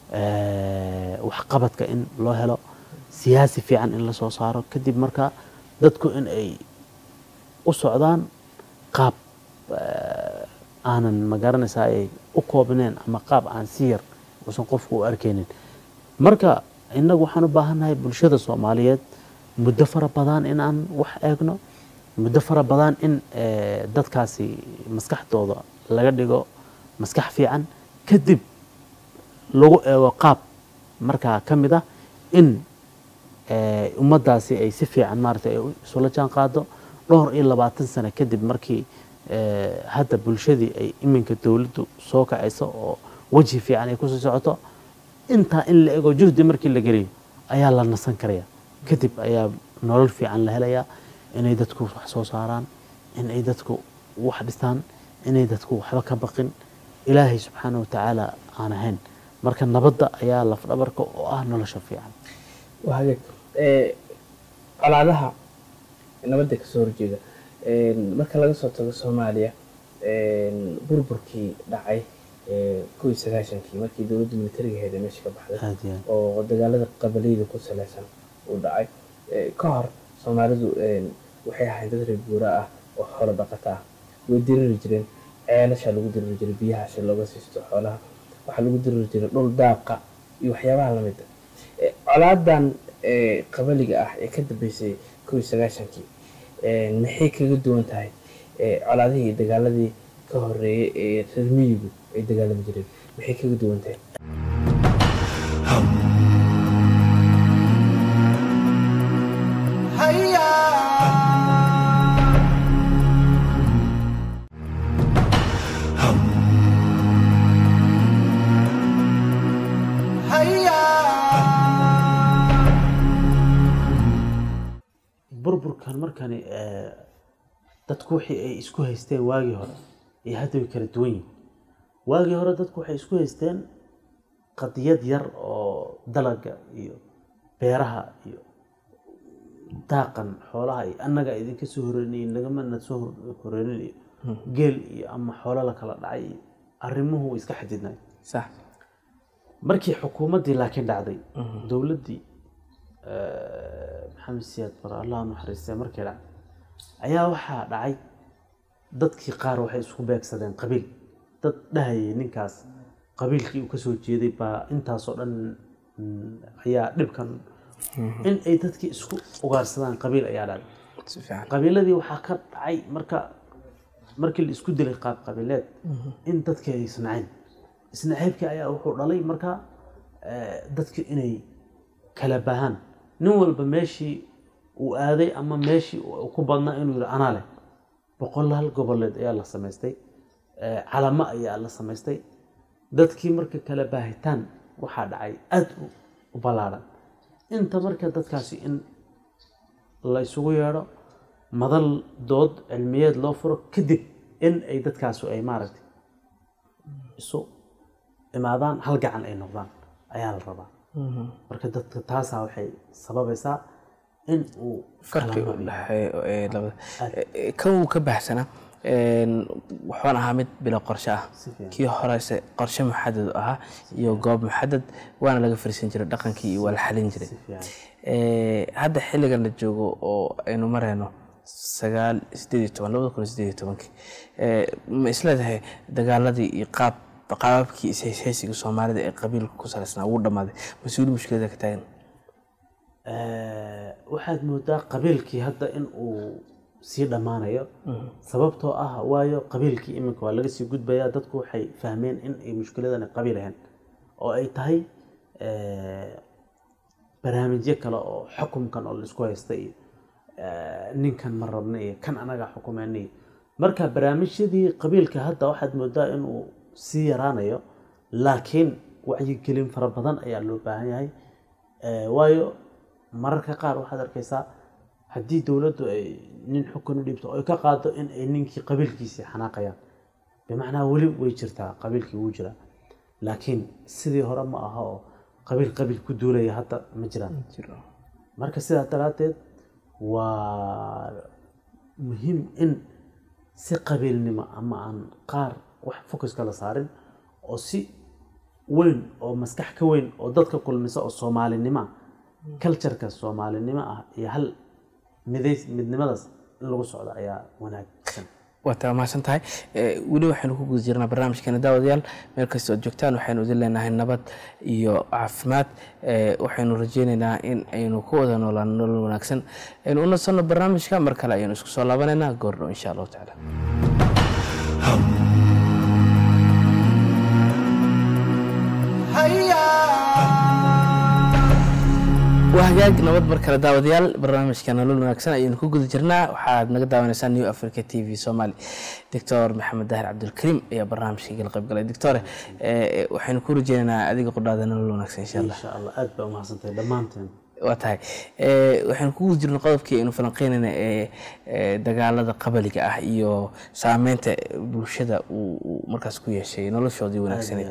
eh, waxqabadka in loo helo siyaasi fiican in la soo saaro kadib markaa dadku in ay u socdaan qaab eh, aanan magaranaysaa ay u koobneen ama qaab aan si yar uusan qofku u arkaynin marka innagu waxaan u baahannahay bulshada soomaaliyeed muddo fara badan in aan wax eegno muddo fara badan in eh, dadkaasi maskaxdooda laga dhigo maskax fiican kadib lagu eego qaab markaa ka mid ah in eh, ummaddaasi ay si fiican maaragtay ay isula jaan qaado dhowr iyo labaatan sano kadib markii eh, hadda bulshadii ay iminka dowladdu soo kacayso oo wejhi fiican ay kusii socoto intaa in la ego juhdi markii la geliyo ayaa la nasan karaya kadib ayaa nolol fiican la helayaa inay dadku wax soo saaraan inay dadku wax dhistaan inay dadku waxba ka baqin ilaahay subxaana wa tacaala aan ahayn marka nabadda ayaa lafdhabarka oo ah nolosha fiican waa hagaag Ee, colaadaha nabadda kasoo horjeeda Een, marka laga soo tago soomaaliya een, burburkii dhacay ee, kow iyo sagaashankii markii dowladda militariga ahayd ee meesha ka baxday aad iyo aad oo dagaalada qabaliyada ku saleysan uu dhacay Ee, ka hor soomaalidu een, waxay ahayd dad reer guura ah oo xoolo dhaqata ah way diriri jireen ceelasha lagu diriri jiray biyaha si looga siisto xoolaha waxaa lagu diriri jiray dhul daaqa iyo waxyaabaha lamid ah Ee, colaadan ee, qabaliga ah ee ka dambeysay kow iyo sagaashankii ee, maxay kaga duwan tahay ee, colaadihii iyo dagaaladii ka horeeyay ee reer miyigu ay dagaalami jireen maxay kaga duwan tahay burburkan markani eh, dadku wixii ay isku haysteen waagii hore iyo hadda way kala duwan yihin waagii hore dadku waxay isku haysteen qadiyad yar oo dalaga iyo beeraha iyo daaqan xoolaha iyo annaga idinka soo horeynayo nagamana soo hor- horeynin iyo geel iyo ama xoolo la kala dhacay iyo arrimuhu way iska xadidnay sax markii xukuumaddii laakiin dhacday dowladdii eh, maxamed siyaad bare allah ha naxariistay markii dhacday ayaa waxaa dhacay dadkii qaar waxay isku beegsadeen qabiil dad dhahayay ninkaas qabiilkii uu kasoo jeeday baa intaasoo dhan mm, ayaa dhibkan in ay dadkii isku ugaarsadaan qabiil ayaa dhacday si fiican qabiiladii waxaa ka dhacay marka markii la isku dilay qaab qabiileed in dadkii ay isnaceen isnaceybkii ayaa wuxuu dhalay marka eh, dadki inay kala bahaan nin walba meeshii uu aaday ama meeshii uu ku badnaa inuu yidhi anaa leh boqolaal goboleed ayaa la samaystay eh, calamo ayaa la samaystay dadkii marka kala baahitaan waxaa dhacay aada u- u ballaadhan inta marka dadkaasi in la isugu yeedho madal dood cilmiyeed loo furo kadib in ay dadkaasu ay maaragtay isu imaadaan hal gacan ay noqdaan ayaa la rabaa marka dadka taasaa waxay sababaysaa in uu farqi kala u nooc dhexeeyo ee labada Eh, kan uu ka baxsanaa een, wuxuuna ahaa mid bilo qorshe ah Si fiican. kii horese qorshe muxadad u ahaa iyo goob muxadad waana laga fariisan jiray dhaqankii iyo waa la xalin jiray si fiican Eh, hadda xilligan la joogo oo aynu marayno sagaal sideed iyo toban labada kun iyo sideed iyo tobankii Eh, ma isleedahay dagaaladii iyo qaab qaababkii ishayshaysiga soomaalida ee qabiilka ku salaysnaa ugu dhammaaday mas-uuli mushkilada ka taagan Eh, waxaad moodaa qabiilkii hadda in uu sii dhammaanayo sababtoo ah waayo qabiilkii iminka waa laga sii gudbayaa dadku waxay fahmeen in ay mushkiladani qabiil ahayn oo ay tahay eh, barnaamijyo kale oo xukunkan oo laisku haysta iyo eh, ninkan ma rabna iyo kan anaga xukumeyna iyo marka barnaamijyadii qabiilka hadda waxaad moodaa inuu sii yaraanayo laakiin wacyigelin fara badan ayaa loo baahan yahay Eh, waayo mararka qaar waxaad arkaysaa haddii dowladdu ay nin xukun u dhiibto oo ay ka qaado in ay ninkii qabiilkiisii xanaaqayaan bimacnaa weli way jirtaa qabiilkii wuu jiraa laakiin sidii hore ma aha oo qabiil qabiil ku duulaya hadda ma jiraan marka sidaa daraaddeed waa muhiim in si qabiilnimo ama aan qaar wax focuska la saarin oo si weyn oo maskax ka weyn oo dadka kulmisa oo soomaalinimo ah cultureka soomaalinimo ah iyo hal midays midnimadaas in lagu socdo ayaa wanaagsan waa taa mahadsan tahay Eh, weli waxaynu ku guda jirnaa barnaamijkeena daawadayaal meel kasta ood joogtaan waxaynu idin leenahay nabad iyo caafimaad Eh, waxaynu rajeyneynaa in aynu ku wada noolaan nolol wanaagsan aynu u nasanno barnaamijka mar kale ayaynu isku soo laabanaynaa goordhow insha allahu tacaala waa hagaag nabad mar kale daawadayaal barnaamijka nolol wanaagsan ayaynu ku guda jirnaa waxaad naga daawanaysaan new africa t v somali doctor maxamed dahir cabdulkariim ayaa barnaamijka igala qayb galay doctore eh, waxaynu ku rajeynaynaa adiga qudhaada nolol wanaagsan insha allah insha allah aad baa umahadsantahay dhammaanteen waa tahay Eh, waxaynu ku guda jirnay qodobkii aynu falanqeynayna ee ee dagaalada qabaliga ah iyo saameynta bulshada uu uu markaas ku yeeshay noloshoodii wanaagsaneed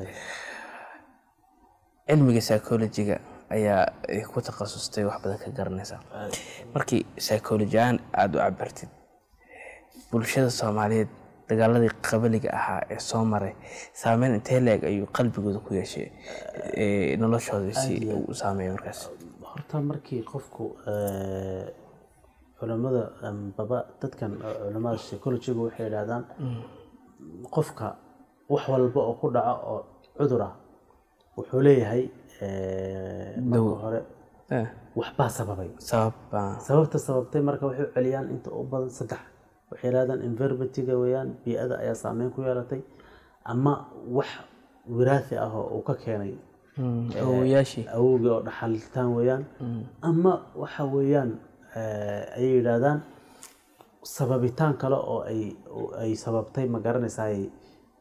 cilmiga psychologiga ayaa ay ku takhasustay wax badan ka garanaysa markii psychology ahaan aada u cabartid bulshada soomaaliyeed dagaaladii qabaliga ahaa ee soo maray saameyn intee leeg ayuu qalbigooda ku yeeshay ee noloshooda si u saameeya markaas horta markii qofku eh, culamada em, baba dadkan eh, culamada psychologiga waxay yidhahdaan qofka wax walba oo ku dhaco oo cudur ah wuxuu leeyahay eh, marka hore Eh, waxbaa sababay sabab baa sababta sababtay marka waxay u celiyaan inta u badan saddex waxay yidhahdaan environmentiga weeyaan bii-ada ayaa saameyn ku yeelatay ama wax wiraathi ah oo uu ka keenay awowayaashii awowgii oo dhaxalitaan weeyaan ama waxa weeyaan eh, ayay yidhaahdaan sababitaan kale oo ay oo ay sababtay ma garanaysaa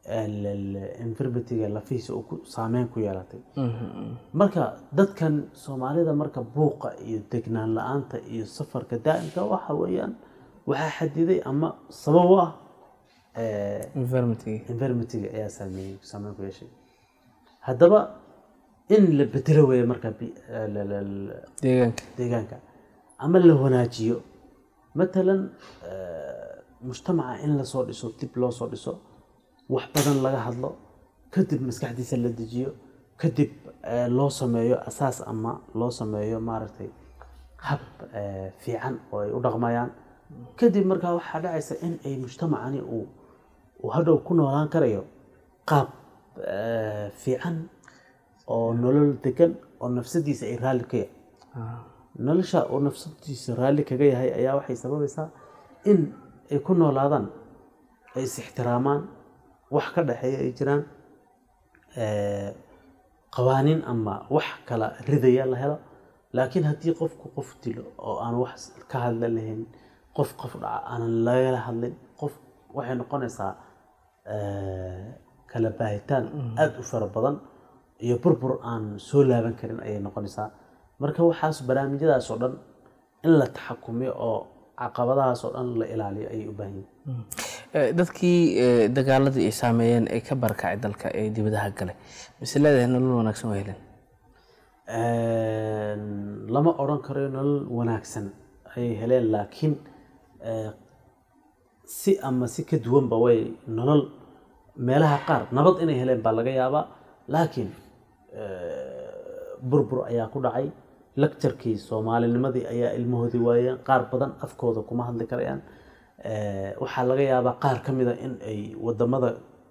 infirmitiga lafihiisa uu ku saameyn ku yeelatay marka dadkan soomaalida marka buuqa iyo degnaan la-aanta iyo safarka daa'imka waxa weeyaan waxaa xadiday ama sabab u ah eh, environmentkii environmentiga ayaa saameeyey saameyn ku yeeshay haddaba in la bedelo weeye marka bi- eh, la- la- la- deegaanka deegaanka ama la wanaajiyo matalan eh, mujtamaca in lasoo dhiso dib loo soo dhiso wax badan laga hadlo kadib maskaxdiisa la dejiyo kadib eh, loo sameeyo asaas ama loo sameeyo maaragtay hab eh, fiican oo ay u dhaqmayaan kadib markaa waxaa dhacaysa in ay mujtamacani uu uu hadhow ku noolaan karayo qaab eh, fiican oo nolol degan oo nafsadiisa ay raalli ka yahay nolosha uu nafsadiisa raalli kaga yahay ayaa waxay sababaysaa in ay ku noolaadaan ay is ixtiraamaan wax ka dhexeeya ay jiraan eh, qawaaniin ama wax kala ridaya la helo laakiin haddii qofku qof dilo oo aan wax ka hadla lahayn qof qof dhaca aanan lagala hadlin qof waxay noqonaysaa eh, kala baahitaan aada u fara badan iyo burbur aan soo laaban karin ayay noqonaysaa marka waxaas barnaamijyadaas oo dhan in la taxakumiyo oo caqabadahaas oo dhan la ilaaliyo ayay u baahan yihiin Eh, dadkii eh, dagaaladii ay saameeyeen ee ka barakacay dalka ee dibadaha galay mise leedahay nolol wanaagsan waa heleen lama odhan karayo nolol wanaagsan ayay heleen laakiin eh, si ama si ka duwanba way nolol meelaha qaar nabad inay heleen baa laga yaabaa laakiin eh, burbur ayaa ku dhacay lecturkii soomaalinimadii ayaa ilmahoodii waayeen qaar badan afkooda kuma hadli karayaan Eh, waxaa laga yaabaa qaar ka mida in ay wadamada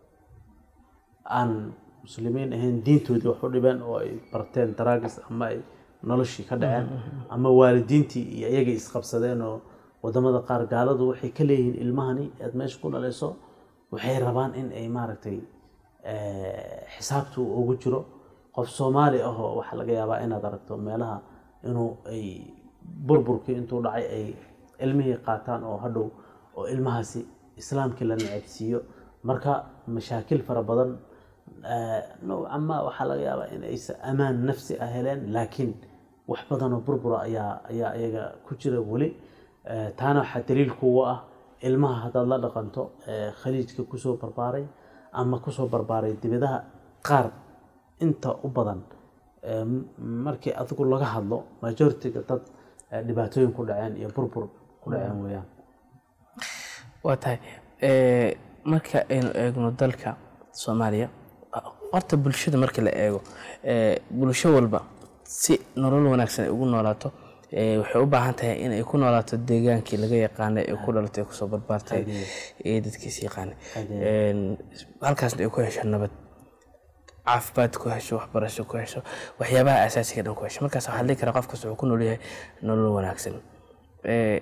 aan muslimiin ahayn diintoodii wax u dhibeen oo ay barteen daraagis ama ay noloshii ka dhaceen ama waalidiintii iyo iyagay isqabsadeen oo wadamada qaar gaaladu waxay ka leeyihiin ilmahani aad meesha ku dhalayso waxay rabaan in ay maaragtay eh, xisaabtu ugu jiro qof soomaali ah oo waxaa laga yaabaa inaad aragto meelaha inuu ay burburkii intuu dhacay ay ilmihii qaataan oo hadhow oo ilmahaasi islaamkii la necabsiiyo marka mashaakil fara badan eh, nowcan ma waxaa laga yaabaa in aysan amaan nafsi ah heleen laakiin wax badanoo burbura ayaa ayaa iyaga ku jira weli Eh, taana waxaa daliil kuwa ah ilmaha haddaad la dhaqanto eh, khaliijka kusoo barbaaray ama kusoo barbaaray dibadaha qaar inta u badan eh, m- markii adigu laga hadlo majoritiga dad eh, dhibaatooyin ku dhaceen iyo burbur ku dhaceen weeyaan waa tahay eh, marka aynu eegno dalka soomaaliya horta bulshada marka la eego eh, bulsho walba si nolol wanaagsan ay ugu noolaato eh, waxay u baahan tahay in ay ku noolaato deegaankii laga yaqaanay ee ku dhalatay ee kusoo barbaartay ee dadkiis yaqaanay En, halkaasna ay ku hesho nabad caafimaad ku hesho waxbarasho ku hesho waxyaabaha asaasiga dhan ku hesho markaas waxaa dhihi karaa qof kasta wuxuu ku nool yahay nolol wanaagsan Eh,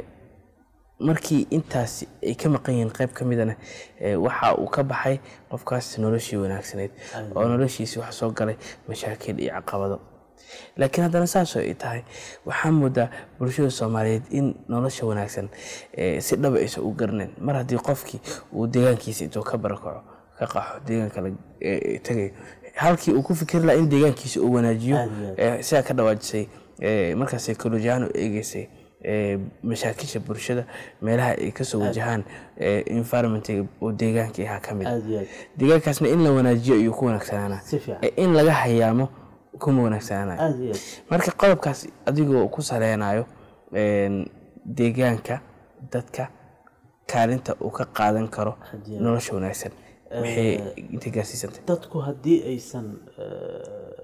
markii intaas ay ka maqan yihiin qayb ka midana eh, waxa uu ka baxay qofkaas noloshii wanaagsaneyd oo noloshiisi wax soo galay mashaakil iyo caqabado laakiin haddana saasoo ay tahay waxaa moodaa bulshada soomaaliyeed in nolosha wanaagsan eh, si dhaba aysan u garanayn mar haddii qofkii uu deegaankiisa intuu ka barakaco ka qaxo deegaanka la eh, tagayo halkii uu ku fikiri lahaa in deegaankiisa uu wanaajiyo Aad iyo aad. eh, sidaa ka dhawaajisay eh, markaas psychology ahaan u eegeysay eh, mashaakisha bulshada meelaha ay kasoo wajahaan eh, environmentiga oo deegaankii ahaa ka mid aada iyo aad deegaankaasna in la wanaajiyo ayuu ku wanaagsanaanaa si fiican Eh, in laga hayaamo kuma wanaagsanaanayo aada iyo aad marka qodobkaas adigoo ku saleynayo een, deegaanka dadka kaalinta uu ka qaadan karo Haddii- nolosha wanaagsan maxay inta gaarsiisantay dadku haddii aysan eh,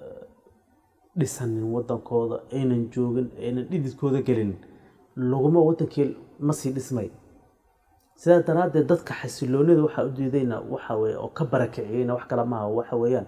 dhisanin wadankooda aynan joogin aynan dhididkooda gelin laguma wadankii ma sii dhismay sidaa daraaddeed dadka xasiloonida waxaa u diidayna waxa weye oo ka barakiciyeyna wax kale maaha waxa weeyaan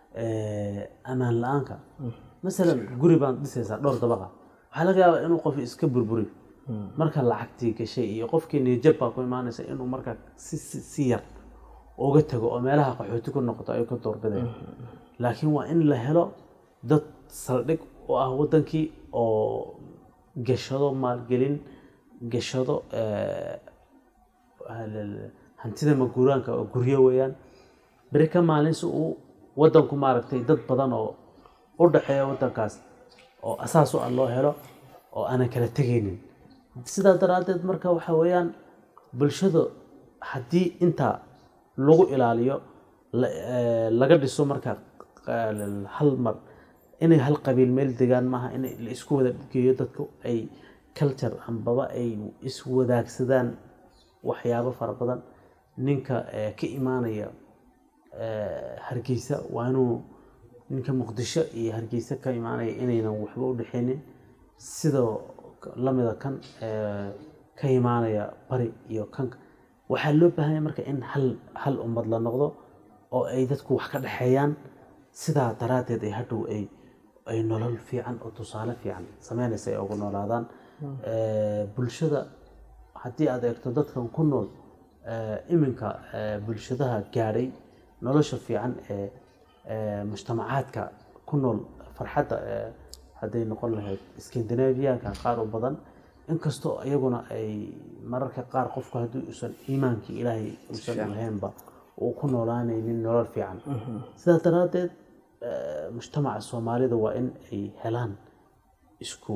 eh, amaan la-aanka masalan guri baan dhisaysaa dhowr dabaqa waxaa laga yaabaa inuu qof iska burburi marka lacagtii gashay iyo qofkii niyajab baa ku imaanaysa inuu marka si, si, si yar uga tago oo meelaha qaxooti ku noqoto ay ka doorbideen laakiin waa in la helo dad saldhig u ah wadankii oo gashado maalgelin gashado eh, hal- hantida maguuraanka oo guryo weeyaan beri ka maalin si uu wadanku maaragtay dad badan oo u dhexeeya wadankaas oo asaas u ah loo helo oo aanan kala tegaynin sidaa daraaddeed marka waxa weeyaan bulshada haddii intaa lagu ilaaliyo la- eh, laga dhiso marka eh, hal mar inay hal qabiil meel degaan maaha in la isku wada geeyo dadku ay culture ambaba ay iswadaagsadaan waxyaabo fara badan ninka eh, ka imaanaya eh, hargeysa waa inuu ninka muqdisho iyo hargeysa ka imaanaya inaynan waxba u dhexeynin sidoo lamida kan eh, ka imaanaya bari iyo kanka waxaa loo baahanya marka in hal hal ummad la noqdo oo ay dadku wax ka dhexeeyaan sidaa daraaddeed ay hadhow ay ay nolol fiican oo tusaale fiican sameynaysa ay ugu noolaadaan Eh, bulshada haddii aad eegto dadkan ku nool eh, iminka eh, bulshadaha gaadhay nolosha fiican ee ee mujtamacaadka ku nool farxadda ee hadday noqon lahayd skandinaviyaanka qaar u badan inkastoo iyaguna ay mararka qaar qofku haddii uusan iimaankii ilaahay uusan lahaynba uu ku noolaanaynin nolol fiican sidaa daraaddeed eh, mujtamaca soomaalida waa in ay helaan isku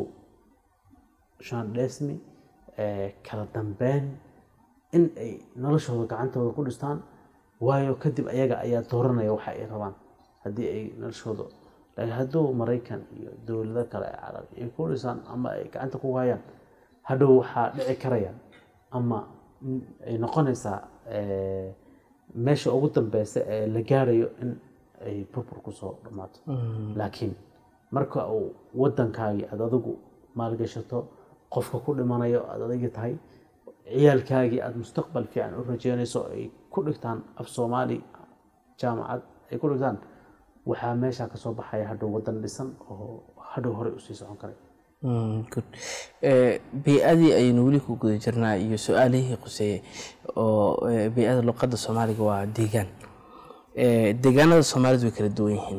shaandheesmi eh, kala dambeyn in ay noloshooda gacantooda ku dhistaan waayo kadib ayaga ayaa dooranaya waxa ay rabaan haddii ay noloshooda laakiin hadduu maraykan iyo dowlado kale ee carabi ay ku dhisaan ama ay gacanta ku hayaan hadhow waxaa dhici karaya ama mm, ay noqonaysaa eh, meesha ugu dambeysa ee la gaarayo in ay burbur kusoo dhammaato laakiin marka uu wadankaagii aad adigu maalgashato qofka ku dhimanayo aad adigi tahay ciyaalkaagii aada mustaqbal fiican u rajeynayso ay ku dhigtaan af soomaali jaamacad ay ku dhigtaan waxaa meesha kasoo baxaya hadhow wadan dhisan oo hadhow horey usii socon karay Mm, good. Eh, bey-adii ayaynu weli ku guda jirnaa iyo su-aalihii quseeyey oo eh, bey-ada luqadda soomaaliga waa deegaan Eh, deegaanada soomaalidu way kala duwan yihiin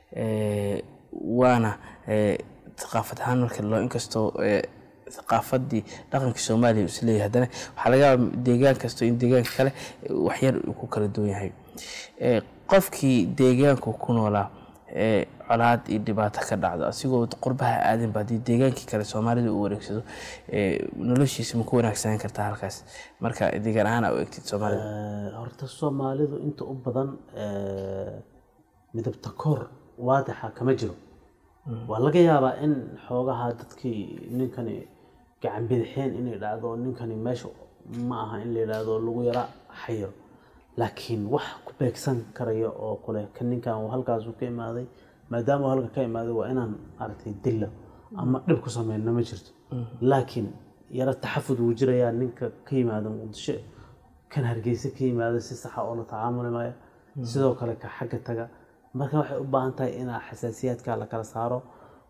Eh, waana eh, thaqaafad ahaan marka loo inkastoo eh, thaqaafadii dhaqankii soomaaliya uu isleeyahay haddana waxaa laga yaabaa deegaan kasto in deegaanka kale eh, waxyar uu ku kala duwan yahay Eh, qofkii deegaanku ku noolaa ee colaad iyo dhibaato ka dhacdo asigoo qurbaha aadanba haddii deegaankii kale soomaalida uu wareegsado ee noloshiisa ma ku wanaagsanaan kartaa halkaas marka deegaan ahaan aa u egtid soomaalida Eh, horta soomaalidu inta u badan eh, midabta koor waadixa kama jiro waa laga yaabaa in xoogaha dadkii ninkani gacan bidixeen inay dhacdo ninkani meesha ma aha in la yidhaahdo lagu yara xayiro laakiin wax ku beegsan karaya oo kule kan ninkan uu halkaasu ka imaaday maadaama uu halka ka imaaday waa inaan maaragtay dilla ama dhib ku sameyno ma jirto laakiin yaro taxafud wuu jirayaa ninka ka yimaada muqdisho kan hargeysa ka yimaada si saxa oo la tacaamuli maayo sidoo kale ka xagga taga marka waxay u baahan tahay inaa xasaasiyaadka la kala saaro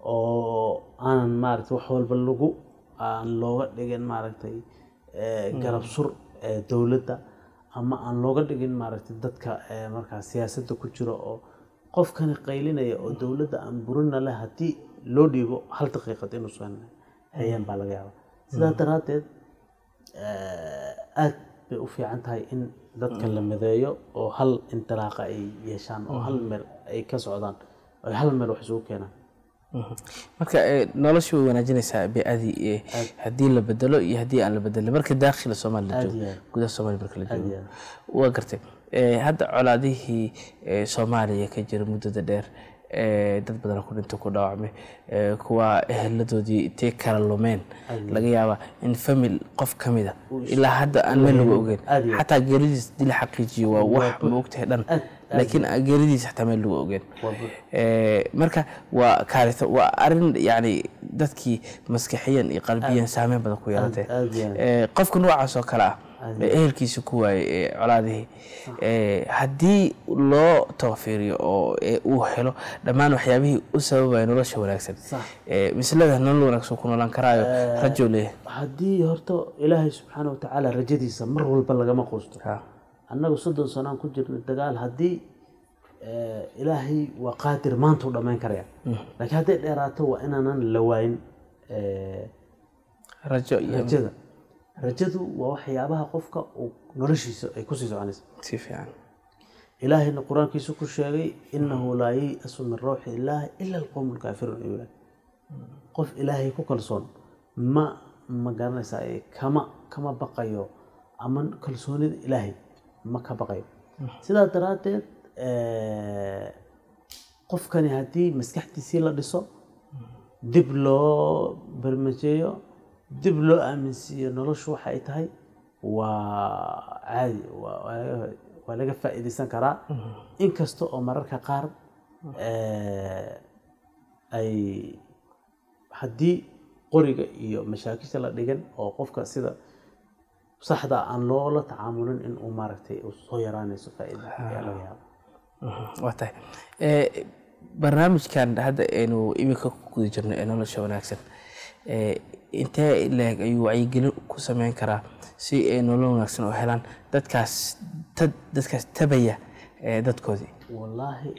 oo aanan maaragtay wax walba lagu aan looga dhigin maaragtay eh, garab sur ee dowladda ama aan looga dhigin maaragtay dadka eh, markaa siyaasadda ku jira oo qofkani qaylinaya oo dowladda aan burina leh haddii loo dhiibo hal daqiiqad inuusan hayeen baa laga yaaba sidaa daraaddeed eh, aad bay u fiican tahay in dadka la mideeyo oo hal intilaaqa ay yeeshaan oo hal meel ay ka socdaan oo ay hal meel wax isugu keenaan Mhm. marka eh, nolosha way wanaajinaysaa bey-adii eh, haddii la bedelo iyo haddii aan la bedelin marka daakhila soomaali la Aad joogo iyo aad. gudaha soomaaliya marka la Aad joogo iyo aad. waa gartay Eh, hadda colaadihii eh, soomaaliya ka jira muddada dheer eh, dad badan ku dhinto ku dhaawacmay eh, kuwa eheladoodii intay kala lumeen laga yaabaa in famil qof ka mida ilaa hadda aan meel lagu ogeyn Aad iyo aad. xataa geeridiis dil xaqiijiyo waa wax ma ogtahay dhan Aad, laakiin geeridiis xataa meel lagu ogeyn Waa buux. Eh, marka waa kaarito waa arin yani dadkii maskaxiyan iyo qalbiyan saameyn badan ku yeelatay aad iyo aad. Eh, qofka noocaas oo kale ah ee ehelkiisa ku waayey ee colaadihii eh, haddii loo tawfiiriyo oo eh, uu helo dhammaan waxyaabihii u sababaya nolosha wanaagsan Sax. eh, mislada nolol wanaagsan ku noolaan karaayo rajo leeyahay haddii horta ilaahay subxaana watacaala rajadiisa mar walba lagama quusto Ha. annagu soddon sanaan ku jirnay dagaal haddii eh, ilaahay waa qaadir maanta u dhammayn karaya laakiin hadday dheeraato waa inaanan la waayin eh, rajo iyo rajada rajadu waa waxyaabaha qofka uu noloshiisa ay kusii soconaysa si fiican ilaahayna qur-aankiisu ku sheegay inahu laa yayasu min rawxi illaahi ila alqowmu lkaafiruun ayuu ilahay qof ilaahay ku kalsoon ma ma garanaysaa ee kama kama baqayo ama kalsoonida ilaahay ma ka baqayo sidaa daraaddeed eh, qofkani haddii maskaxdiisii la dhiso dib loo barmajeeyo dib loo aaminsiiyo noloshu waxa ay tahay waa caadi waa- waa laga- waa laga faa'iidaysan karaa inkasta oo mararka qaar eh, ay haddii qoriga iyo mashaakisha la dhigan oo qofka sida saxda aan loola tacaamulin in uu maaragtay uu soo yaraanayso faa'iida ayaa laga yaaba waa tahay Eh, barnaamijkan hadda aynu iminka ku guda jirno ee nolosha wanaagsan eh, intee leeg ayuu wacyigelin ku sameyn karaa si ay nolol wanaagsan u helaan dadkaas tad dadkaas tabaya eh, dadkoodii wallaahi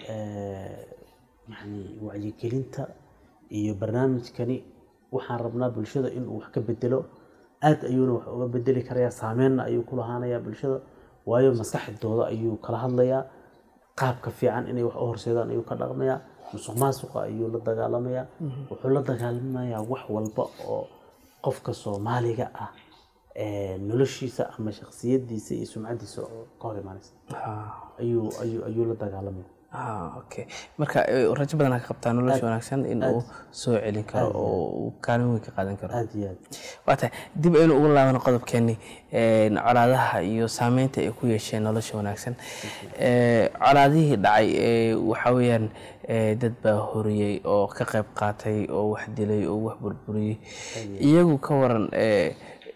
yani wacyigelinta iyo barnaamijkani waxaan rabnaa bulshada inuu wax ka bedelo aad ayuuna wax uga bedeli karayaa saameynna ayuu ku lahaanayaa bulshada waayo maskaxdooda ayuu kala hadlayaa qaabka fiican inay wax u horseedaan ayuu ka dhaqmayaa musuq maasuqa ayuu la dagaalamayaa wuxuu la dagaalamayaa wax walba oo qofka soomaaliga ah ee noloshiisa ama shakhsiyadiisa iyo sumcadiisa oo ka hor imaanaysa ayuu ayuu ayuu la dagaalamaya Ah, okay marka eh, rajo badan ka qabtaa nolosha wanaagsan in uu soo celin karo oo uu kaalin weyn ka qaadan karo aada iyo aad waa tahay dib aynu ugu laabano qodobkeenni een, colaadaha iyo saameynta ay ku yeesheen nolosha wanaagsan Ee, colaadihii dhacay ee, waxaa weeyaan ee, dad baa horiyey oo ka qayb qaatay oo wax dilay oo wax burburiyey iyagu ka waran ee,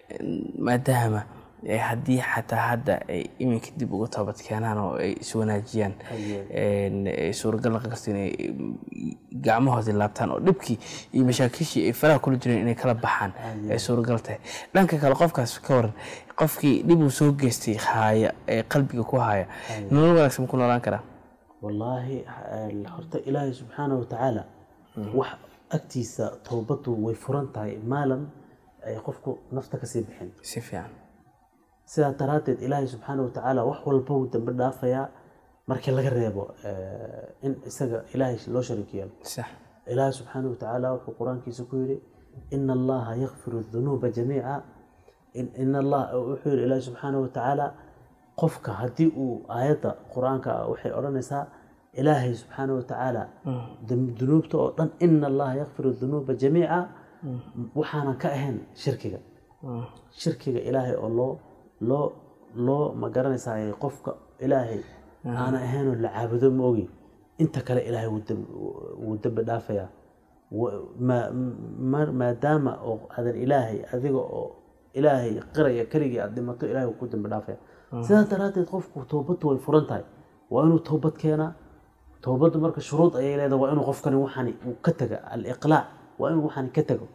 maadaama ee, haddii xataa hadda ay iminka dib uga toobad keenaan oo ay iswanaajiyaan een, ee, suuragal noqon karta inay mm, gacmahoodii laabtaan oo dhibkii iyo mashaakishii ay faraha kula jireen inay kala baxaan ay suuragal tahay dhanka kale qofkaas ka waran qofkii dhib uu soo geystay haaya ee qalbiga ku haya nolol wanaagsan ma ku noolaan karaa wallaahi eh, horta ilaahay subxaanahu watacaala wax agtiisa towbadu way furan tahay maalan ay qofku nafta kasii bixin si fiican sidaa daraaddeed ilaahay subxaanahu watacaala wax walba uu dambe dhaafayaa markii laga reebo eh, in isaga ilaahay loo shariik yeelo sax ilaahay subxaanahu watacaala wuxuu qur-aankiisa ku yidhi ina allaha yakfiru dunuuba jamiica in in allah wuxuu yidhi ilaahay subxaanahu watacaala qofka haddii uu aayadda qur-aanka ah waxay odhanaysaa ilaahay subxaanahu watacaala dam- dunuubta oo dhan ina allaha yakfiru dunuuba jamiica waxaanan ka ahayn shirkiga shirkiga ilaahay oo loo loo loo ma garanaysaa qofka ilaahay aana ahaynoo la caabudo ma ogi inta kale ilaahay wuu dam- wuu dembi dhaafayaa wa- ma- ma- maadaama oo adan ilaahay adiga oo ilaahay qiraya keligii aad dhimato ilaahay wuu ku dembi dhaafaya sidaas daraaddeed qofku toobaddu way furan tahay waa inuu toobad keenaa toobaddu marka shuruud ayay leedahay waa inuu qofkani waxani uu ka taga aliqlaac waa inuu waxani ka tago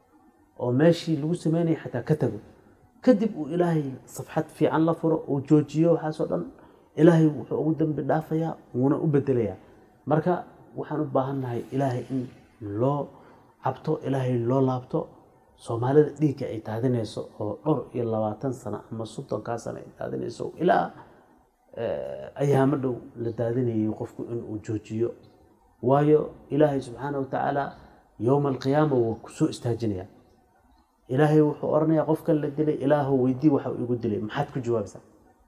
oo meeshii lagu sameynaya xataa ka tago kadib uu ilaahay safxad fiican la furo uu joojiyo waxaasoo dhan ilaahay wuxuu ugu dembi dhaafayaa wuuna u bedelayaa marka waxaan u baahannahay ilaahay in loo cabto ilaahay loo laabto soomaalida dhiigga ay daadinayso oo dhowr iyo labaatan sano ama soddonkaa sano ay daadinayso ilaa eh, ayaamo dhow la daadinayay qofku inuu joojiyo waayo ilaahay subxaana watacaala yowma alqiyaama wuu ku soo istaajinayaa ilaahay wuxuu oranayaa qofkan la dilay ilaahu weydii waxa uu igu dilay maxaad ku jawaabaysaa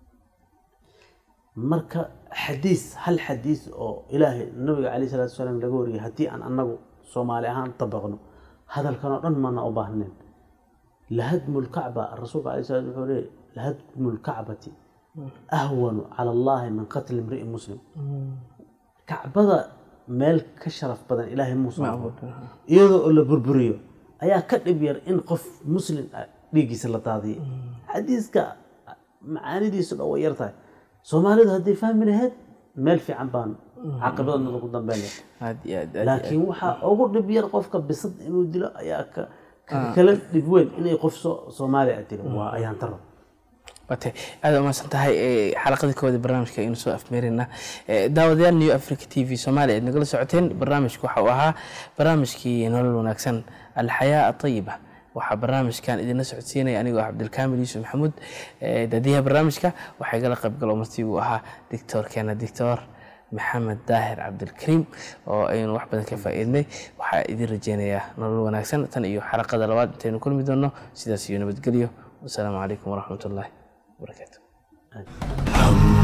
marka xadiis hal xadiis oo ilaahay nabiga calayh salaatu wasalaam laga wariyay haddii aan annagu soomaali ahaan dabaqno hadalkan oo dhan maana u baahnayn lahadmu lkacba rasuulka alayh salaam wuxuu leeyay lahadmu lkacbati ahwanu cala allahi min qatli imri'in muslim kacbada meel ka sharaf badan ilaahay muusan abuur iyadoo oo la burburiyo ayaa ka dhib yar in qof muslim ah dhiiggiisa la daadiyay xadiiska macaanidiisu dhan way yar tahay soomaalidu hadday fahmi lahayd meel fiican baan caaqibadooda ku dambeyn lahayd aad iyo aad aad laakiin waxaa ugu dhib yar qofka bisad inuu dilo ayaa ka ka kala dhib weyn inay qof soo soomaali ah dilo waa ayaan taro wate aad umahadsan tahay Eh, xalaqadii koowaad ee barnaamijka aynu soo afmeerina daawadayaal new africa t v soomaaliya aad nagala socoteen barnaamijku waxa uu ahaa barnaamijkii nolol wanaagsan alxayaa atayiba waxaa barnaamijkan idinla socodsiinaya anigoo ah cabdilkaamil yuusuf maxamuud daadiyaha barnaamijka waxaa igala qaybgalo martii uu ahaa dictoorkeena dictor maxamed daahir cabdilkariim oo aynu wax badan ka faa'iidnay waxaa idin rajeynayaa nolol wanaagsan tan iyo xalaqada labaad intaynu kulmi doonno sidaas iyo nabadgelyo wasalaamu calaykum waraxmat ullaahi wabarakaatu